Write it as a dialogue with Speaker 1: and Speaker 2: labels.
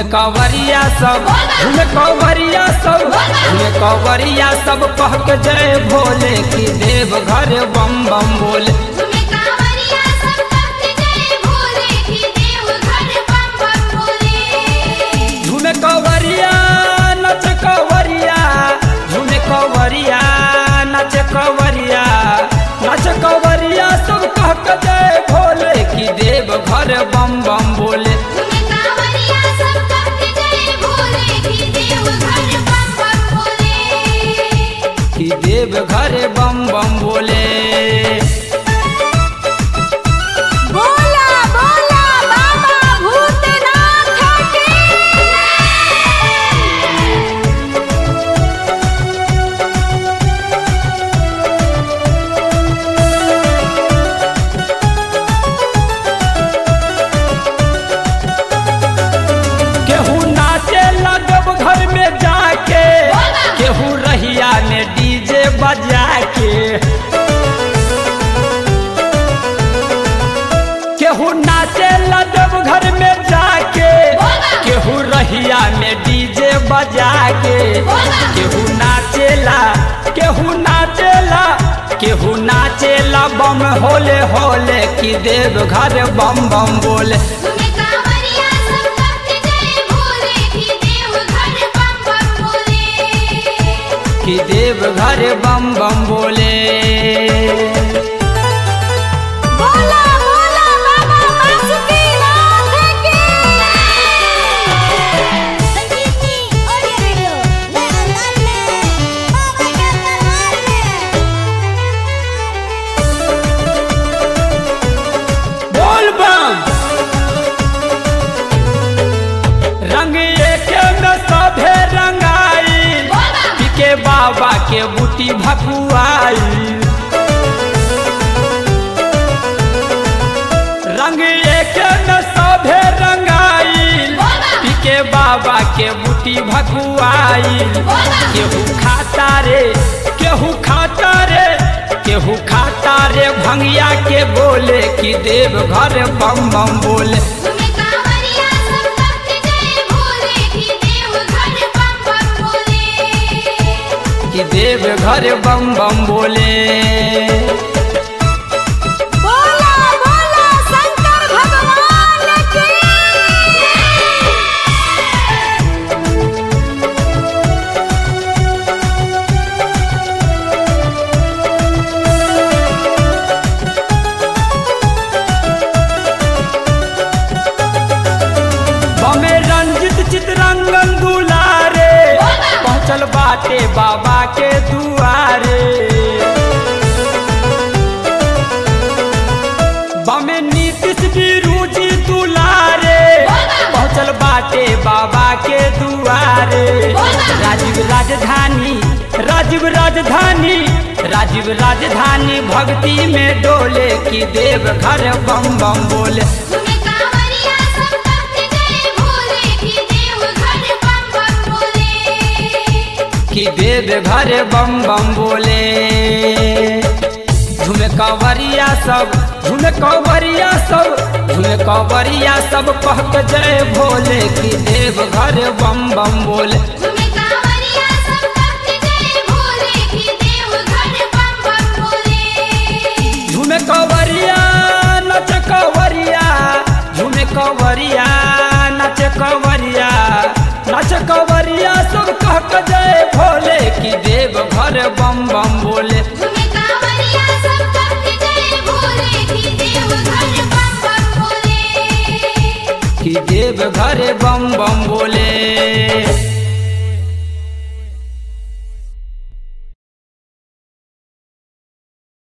Speaker 1: झूमे कवरिया सब झूमे कवरिया सब झूमे कवरिया सब कह के जय भोले की देव घर बम बम बोले
Speaker 2: झूमे कांवरिया सब कहते जय भोले की देव घर बम बम बोले
Speaker 1: झूमे कवरिया नच कवरिया झूमे कवरिया नच कवरिया नच कवरिया सब कह के जय भोले की देव घर बम बम बोले
Speaker 2: झूमे कांवरिया सब कहते जय भोले की देव घर बम बम बोले
Speaker 1: कि देव घर बम बम बोले
Speaker 2: बोला बोला बाबा भूतनाथ की
Speaker 1: केहू नाचे लगब घर में जाके केहू रहिया में डीजे बजा के केहू नाचे लगब घर में जाके केहू रहिया में डीजे बजा के केहू नाचेला केहू नाचेला केहू नाचेला बम होले होले कि देव घर बम बम बोले
Speaker 2: झूमे कांवरिया सब कहते जय भोले की देव घर बम बम बोले
Speaker 1: कि देव घर बम बम बोले
Speaker 2: बोला बोला बाबा बासुकीनाथ की संगीतनी ऑडियो वीडियो नया अंदाज में बाबा के दरबार में
Speaker 1: बोल बम रंग एके में सभे रंगाई पिके बाबा के बूटी भकुआई रंग एके में सभे रंगाई पिके बाबा के बूटी भकुआई केहू खाता रे केहू खाता रे केहू खाता रे भंगिया के बोले कि देव घर बम बम बोले
Speaker 2: झूमे कांवरिया सब कहते जय भोले की देव घर बम बम बोले
Speaker 1: कि देव घर बम बम बोले
Speaker 2: बोला बोला शंकर भगवान की
Speaker 1: बमे रंजित चितरंगन दुलारे पहुँचल बाटे बाबा के दुआरे बमे नीतीश बिरुजी दुलारे पहुँचल बाटे बाबा के दुआरे राजीव राजधानी राजीव राजधानी राजीव राजधानी भक्ति में डोले की देव घर बम बम बोले
Speaker 2: झूमे कांवरिया सब कहते जय भोले की देव घर बम बम बोले
Speaker 1: कि देव घर बम बम बोले झूमे कवरिया सब झूमे कवरिया सब झूमे कवरिया सब कह के जय भोले कि देव घर बम बम बोले
Speaker 2: झूमे कांवरिया सब कहते जय भोले की देव घर बम बम बोले
Speaker 1: झूमे कवरिया नच कवरिया झूमे कवरिया नच कवरिया नच कवरिया सब कह के जय भोले कि देव घर बम बम बोले
Speaker 2: झूमे कांवरिया सब कहते जय भोले की देव घर बम बम बोले
Speaker 1: कि देव घर बम बम